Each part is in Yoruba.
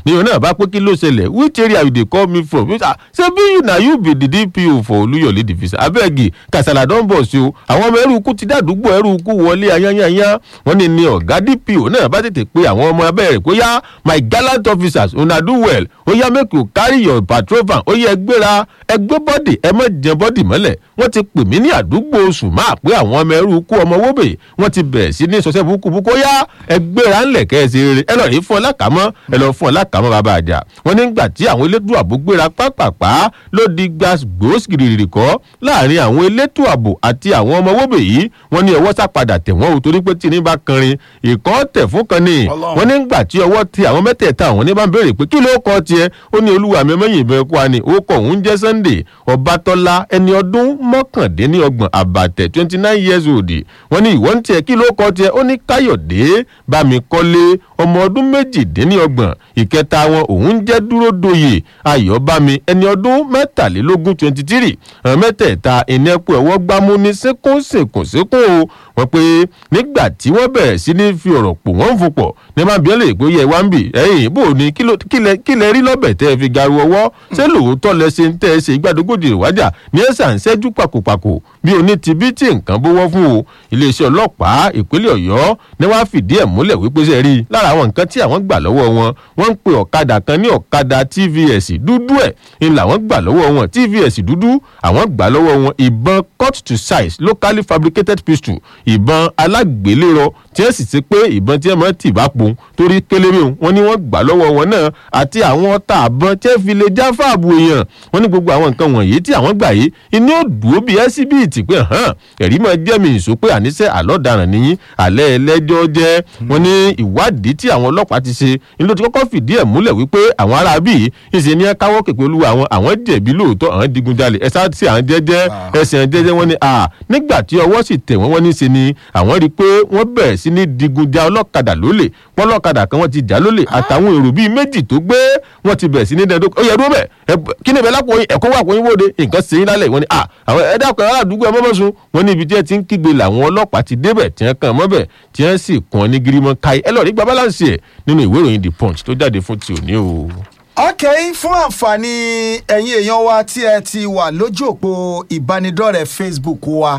níyàn náà bá pé kí ló ṣẹlẹ̀ which area you dey call me from ṣé bí you na you be the dpo for olúyọ̀lé division abeg kasala don bọ̀ sí o àwọn ọmọ ẹrú ikú ti dàdúgbò ẹrú ikú wọlé ayányányá wọ́n ní ní ọ̀gá dpo náà bá tètè pé àwọn ọmọ abẹ́rẹ́ kó yá my gallant officers una do well ó yá make you carry your patrol van ó yẹ gbéra ẹgbẹ́ bọ́dì ẹ má jẹ bọ́dì mọ́lẹ̀ wọ́n ti pè mí ní àdúgbò oṣù máa pé àwọn ọmọ ẹrú ikú ọmọ wóbè wọ́n ti bẹ̀rẹ̀ sí ní sọ́sẹ́ búkúbúkú ó yá ẹgbẹ́ra ńlẹ̀ kẹ́sì rere ẹ lọ́ọ́ rí fún ọ lákàmọ́ ẹ lọ́ọ́ fún ọ lákàmọ́ bàbá àjà wọ́n nígbà tí àwọn elétò ààbò gbéra pápápá ló di gbàgbós gìrìrì kọ́ láàrin àwọn elétò ààbò àti àwọn ọmọ wóbè yìí wọ́n ní ọwọ́ sá padà tẹ̀ wọ́n o torí pé tí ní bá kanrin ìkọ́ tẹ̀ fún kan ní wọ́n nígbà tí ọwọ́ ti àwọn mẹ́tẹ̀ẹ̀ta àwọn ní bá ń béèrè pé kí ló kọ́ tiẹ̀ ó ní olúwa mi mẹ́yìn ìbẹ̀ kó wa ni ó kọ̀ òun jẹ́ sunday ọbátọ́lá ẹni ọdún mọ́kàndínlọ́gbọ̀n àbàtẹ̀ twenty nine years old wọ́n ní ìwọ́n tiẹ̀ kí ló kọ́ tiẹ̀ ó ní káyọ̀dé bámikọ́lé ọmọ ọdún méjìdínlọ́gbọ̀n ìkẹta wọn òun jẹ́ dúró doyè ayọ̀bámi ẹni ọdún mẹ́tàlélógún twenty three àwọn mẹ́tẹ̀ẹ̀ta ìnẹ́pọ̀ ẹ̀wọ́ gbámú ní sínkún sínkún sínkún o wọ́n pé nígbà tí wọ́n bẹ̀rẹ̀ sí ní fi ọ̀rọ̀ pò wọ́n ń fopọ̀ ní máa bí ẹ lè pé yẹ wá ń bì ẹ̀yìn bò ní kí lẹ rí lọ́bẹ̀ tẹ́ ẹ fi garu ọwọ́ ṣé lóòótọ́ lẹ ṣe ń tẹ́ ẹ ṣe ìgbàdógójì ìwájà ní ẹ̀sà ń ṣẹ́jú pàkópàkó bí oní ti bí tí nǹkan bówọ́ fún o iléeṣẹ́ ọlọ́pàá ìpínlẹ̀ ọ̀yọ́ ni wọ́n á fìdí ẹ̀ múlẹ̀ wípé ṣe rí lára àwọn nǹkan tí àwọn gbà lọ́wọ́ wọn wọ́n ń pe ọ̀kadà kan ní ọ̀kadà tvs dúdú ẹ̀ ń làwọn gbà lọ́wọ́ wọn tvs dúdú àwọn gbà lọ́wọ́ wọn ìbọn cut to size locally fabricated pistol ìbọn alágbélérọ tí ẹ sì ṣe pé ìbọn tí ẹ mọ tì bá pon torí kélébé wọn ni wọn gbà lọ́wọ́ wọn náà àti àwọn ọta àbọn tí ẹ fi lè já fáàbù èèyàn wọn ní gbogbo àwọn nǹkan wọ̀nyí tí àwọn gbà yìí inú òdùó bíi ẹsibíìtì pé hàn ẹ̀rí máa jẹ́ mi ìṣó pé àníṣe àlọ́daràn nìyí alẹ́ ẹlẹ́jọ́ jẹ́ wọn ní ìwádìí tí àwọn ọlọ́pàá ti ṣe ni ló ti kọ́kọ́ fìdí ẹ̀ múlẹ̀ wípé àwọn ará bíi ìṣe ní káwọ́ kèpé olúwa àwọn àwọn jẹ̀bi lóòótọ́ àwọn digunjalè ẹ̀ sáà sí àwọn jẹ́jẹ́ ẹ̀sìn jẹ́jẹ́ wọn ni nígbà tí ọwọ́ sì tẹ̀ wọ́n wọ́n ní ṣe ni àwọn rí i pé wọ́n bẹ̀rẹ̀ sí ní digunja ọlọ́kadà lólè pọ́lọ́kadà kan wọ́n ti jà lólè àtàwọn èrò bíi méjì tó gbé wọ́n ti bẹ̀rẹ̀ sí ní dẹ́ndó ó yẹ dúró bẹ̀ kí ni ìbẹ̀lá pòyìn ẹ̀kọ́ wà pòyìn wóde nǹkan ṣe yín lálẹ́ wọ́n ni àwọn ẹ̀dá kan aládùúgbò ẹ̀mọ́ mọ́sùn wọ́n ní ibi tí ẹ ti ń kígbe làwọn ọlọ́pàá ti débẹ̀ tí wọ́n kàn mọ́bẹ̀ tí wọ́n sì kàn ní girimọ́ káyé ẹ lọ́ọ̀rí gba balance ẹ̀ nínú ìwé ìròyìn the punch tó jáde fún ti òní o. ok fún àǹfààní ẹ̀yin èèyàn wa tí ẹ ti wà lójú òpó ìbánidọ́rẹ̀ẹ́ facebook wa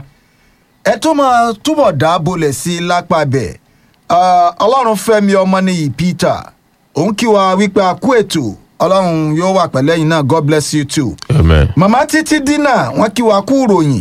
ẹ tó máa túbọ̀ dá bolẹ̀ sí i lápá bẹ̀ ọlọ́run fẹ́mi ọmọnìyí peter òun kí wa wípé a kú ètò ọlọ́run yóò wà pẹ̀lẹ́yìn náà god bless you too. amen. màmá títí dínà wọ́n kí wa kú ìròyìn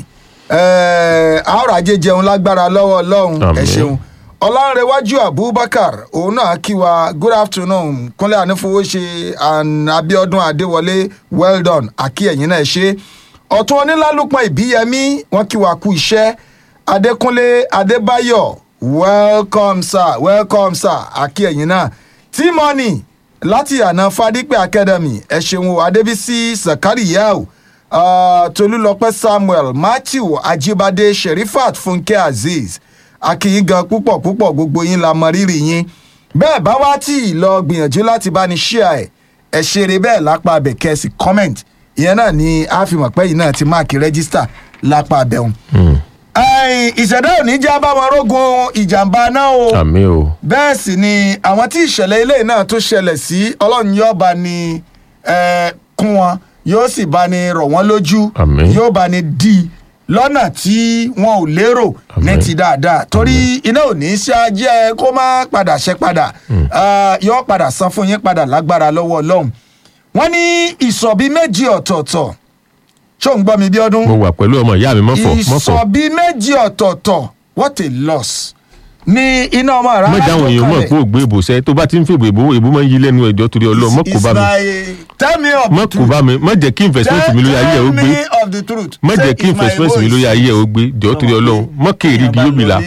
àárọ̀ ajé jẹun lágbára lọ́wọ́ ọlọ́run ẹ Àmín. ṣeun ọlọ́runrẹ̀wájú abubakar òun náà kí wa good afternoon kúnlẹ̀ ànífowóṣe and abiodun adéwọlé well done àkí ẹ̀yìn náà ṣe ọ̀tún onílálùpọ̀ ìbíyẹmí wọ́n kí wa kú iṣẹ́ adékúnlé adébáyọ̀ welcome sir welcome sir àkí ẹ̀yìn náà tímọ́nì láti àná fadípẹ́ academy ẹ ṣeun o adébísí sakariyau uh, tolúlọpẹ́ samuel matthew ajibade sherifat funke azeez akíyín gan púpọ̀ púpọ̀ gbogbo yín la mọ rírì yín bẹ́ẹ̀ bá wá tí ì lọ gbìyànjú láti bá ní ṣíà ẹ̀ ẹ̀ ṣeré bẹ́ẹ̀ lápá abẹ kẹ́sì comment ìyẹn náà ni a fi mọ̀ pé yìí náà ti máàkì rẹ́gísítà lápá abẹ́hùn. ẹ̀yìn ìṣẹ̀dá ò ní jẹ́ báwọn rógun ìjàmbá náà o àmì o. bẹ́ẹ̀ sì ni àwọn tí ìṣẹ̀lẹ̀ ilé náà tó ṣẹlẹ̀ sí ọlọ́run yóò bá ní eh, kún wọn yóò sì bá ní rọ̀ wọ́n lójú Àmín. yóò bá ní dí i lọ́nà tí wọn ò lérò ní Àmín. ti dáadáa torí iná ò ní í ṣáájẹ́ kó má padà ṣe padà Ah, yóò padà san fún yín padà lágbára lọ́wọ́ ọlọ́run wọ́n ní ìsọ̀bí méjì ọ̀tọ̀ọ̀tọ̀ ṣó ń gbọ́ mi bí ọdún mo wà pẹ̀lú ọmọ ìyá mi mọ́fọ̀ mọ́fọ̀ ìsọ̀bí méjì ọ̀tọ̀ọ̀tọ̀ what a loss ní iná ọmọ rárá mọ̀jà àwọn èèyàn mọ̀ pé ògbé ìbòsẹ́ tó bá ti ń fèbò ìbò ìbò máa ń yí lẹ́nu ẹ̀jọ́ torí ọlọ́ọ̀ mọ̀ kó bá mi tell me of mọ̀ the kó truth bá mi mọ̀ jẹ́ kí investment mi lórí ayé ẹ̀ ó gbé tell me of the truth mọ̀ Say jẹ́ kí it's my investment mi voice. lórí ayé ẹ̀ ó gbé jọ́ torí ọlọ́ọ̀ mọ̀ kéèrè igi yóò bìlà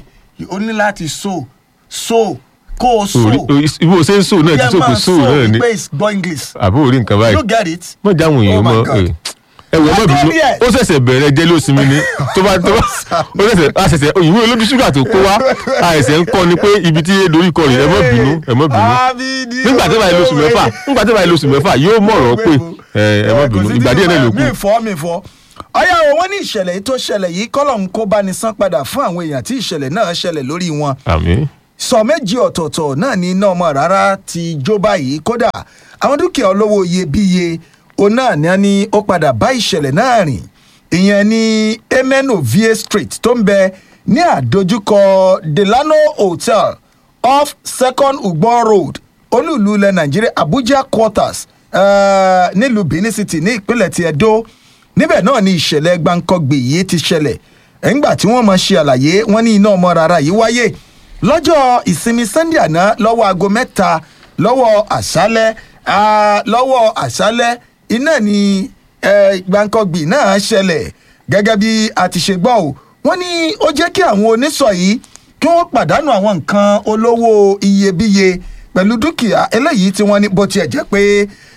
o ní láti so so kó o so ibo ṣe ń sò náà ti Yẹ sọ pé máa sò náà ni wípé it's gbọ́ english àbó orí nǹkan báyìí you get it. mọ̀ jẹ́ àwọn èèyàn Oh my mọ̀ God. ẹ wọ ọmọ bínú Adébíyẹ. ó ṣẹ̀ṣẹ̀ bẹ̀rẹ̀ jẹ́ lóṣìmí ni tó bá tó bá ó ṣẹ̀ṣẹ̀ a ṣẹ̀ṣẹ̀ òyìnbó olóbi ṣúgà tó kó wá a ṣẹ̀ṣẹ̀ ń kọ́ ni pé ibi tí dorí kọ rè ẹ mọ̀ bínú ẹ mọ̀ bínú Abidi nígbà tí báyìí lóṣù mẹ́fà nígbà tí báyìí lóṣù mẹ́fà yóò mọ̀rọ̀ pé ẹ ẹ mọ̀ bínú ìgbà díẹ̀ náà ló kù mi fọ́ mi fọ́ ọyá o wọ́n ní ìṣẹ̀lẹ̀ yìí tó ṣẹlẹ̀ yìí kọ́lọ̀ ń kó bá ní san padà fún àwọn èèyàn tí ìṣẹ̀lẹ̀ náà ṣẹlẹ̀ lórí wọn àmì sọ méjì ọ̀tọ̀ọ̀tọ̀ náà ní iná ọmọ rárá ti jó báyìí kódà àwọn dúkìá olówó iyebíye òun náà ní a ní ó padà bá ìṣẹ̀lẹ̀ náà rìn ìyẹn ní emeno va street tó ń bẹ ní àdójúkọ delano hotel off second ugbon road olúùlú ilẹ̀ nàìjíríà abuja quarters uh, nílùú benin city ní ìpínlẹ̀ ti edo níbẹ̀ náà ni ìṣẹ̀lẹ̀ gbàǹkangbè yìí ti ṣẹlẹ̀ ẹ̀ńgbà tí wọ́n mọ̀ ṣe àlàyé wọ́n ní iná ọmọ rárá yìí wáyé lọ́jọ́ ìsinmi sunday àná lọ́wọ́ aago mẹ́ta lọ́wọ́ àṣálẹ́ lọ́wọ́ àṣálẹ́ iná ni gbàǹkangbè náà ṣẹlẹ̀ gẹ́gẹ́ bí a ti ṣe gbọ́ o wọ́n ní ó jẹ́ kí àwọn onísọ̀ yìí kí wọ́n pàdánù àwọn nǹkan olówó iyebíye pẹ̀lú dúkìá eléyìí tí wọ́n ní bó tiẹ̀ jẹ́ pé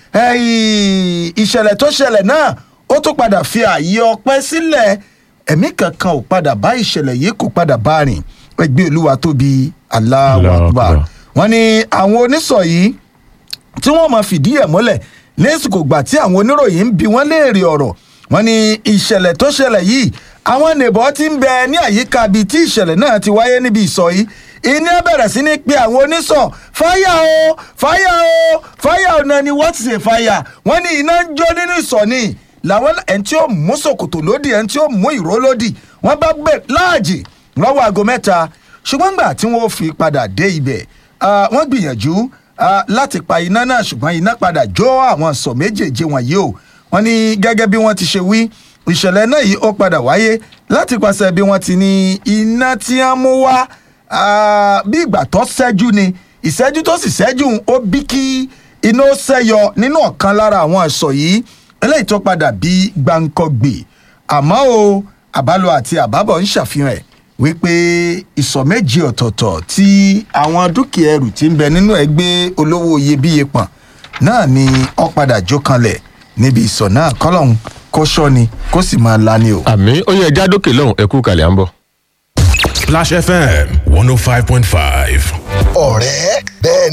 ìṣẹ̀lẹ̀ tó ṣẹlẹ̀ náà ó tún padà fi ààyè ọpẹ́ sílẹ̀ ẹ̀mí kankan ò padà bá ìṣẹ̀lẹ̀ yìí kò padà bá rìn ẹgbẹ́ olúwa tóbi aláwàgbà wọ́n ní àwọn onísọ̀ yìí tí wọ́n máa fìdí ẹ̀ mọ́lẹ̀ lẹ́sìkò gbà tí àwọn oníròyìn ń bi wọ́n léèrè ọ̀rọ̀ wọ́n ní ìṣẹ̀lẹ̀ tó ṣẹlẹ̀ yìí àwọn nèbọ̀ ti ń bẹ ní àyíká ibi tí ìṣẹ̀lẹ̀ náà ti wáyé níbi ìsọ̀ yìí iná bẹ̀rẹ̀ sí ní pe àwọn onísọ̀ fáyà o fáyà o fáyà o náà ni wọ́n ti ṣe fáyà wọ́n ní iná ń jó nínú ìsọ̀ ni làwọn ẹni tí ó mú sòkòtò lódì ẹni tí ó mú ìró lódì wọ́n bá gbé láàjì lọ́wọ́ aago mẹ́ta ṣùgbọ́n gbà tí wọ́n fi padà dé ibẹ̀ wọ́n gbìyànjú láti pa iná náà ṣùgbọ́n iná padà jó àwọn sọ̀ méjèèjì wọ̀nyí o wọ́n ní gẹ́gẹ́ bí wọ́n ti ṣe wí ìṣẹ̀lẹ̀ náà yìí ó padà wáyé láti pàṣẹ bí wọ́n ti ní iná tí wọ́n mú wá bí ìgbà tó ṣẹ́jú ni ìṣẹ́jú tó sì ṣẹ́jú ó bí kí iná ṣẹ́yọ nínú ọ̀kan lára àwọn ẹ̀ṣọ́ yìí eléyìí tó padà bí gbàǹkọ̀gbè àmọ́ o àbálò àti àbábọ̀ ń ṣàfihàn ẹ̀ wípé ìsọ̀ méjì ọ̀tọ̀ọ̀tọ̀ tí àwọn dúkìá ẹrù ti ń bẹ nínú ẹgbẹ́ olówó iyebíye pọ̀n náà ni ó padà jó kanlẹ̀ níbi ìsọ̀ náà kọ́lọ́hún kó sọ́ni kó sì máa lani o. àmì ó yẹ ẹja dókè lọ́hùn ẹ̀kú kalẹ̀ à ń bọ̀. Splash FM one oh five point five. ọ̀rẹ́ bẹ́ẹ̀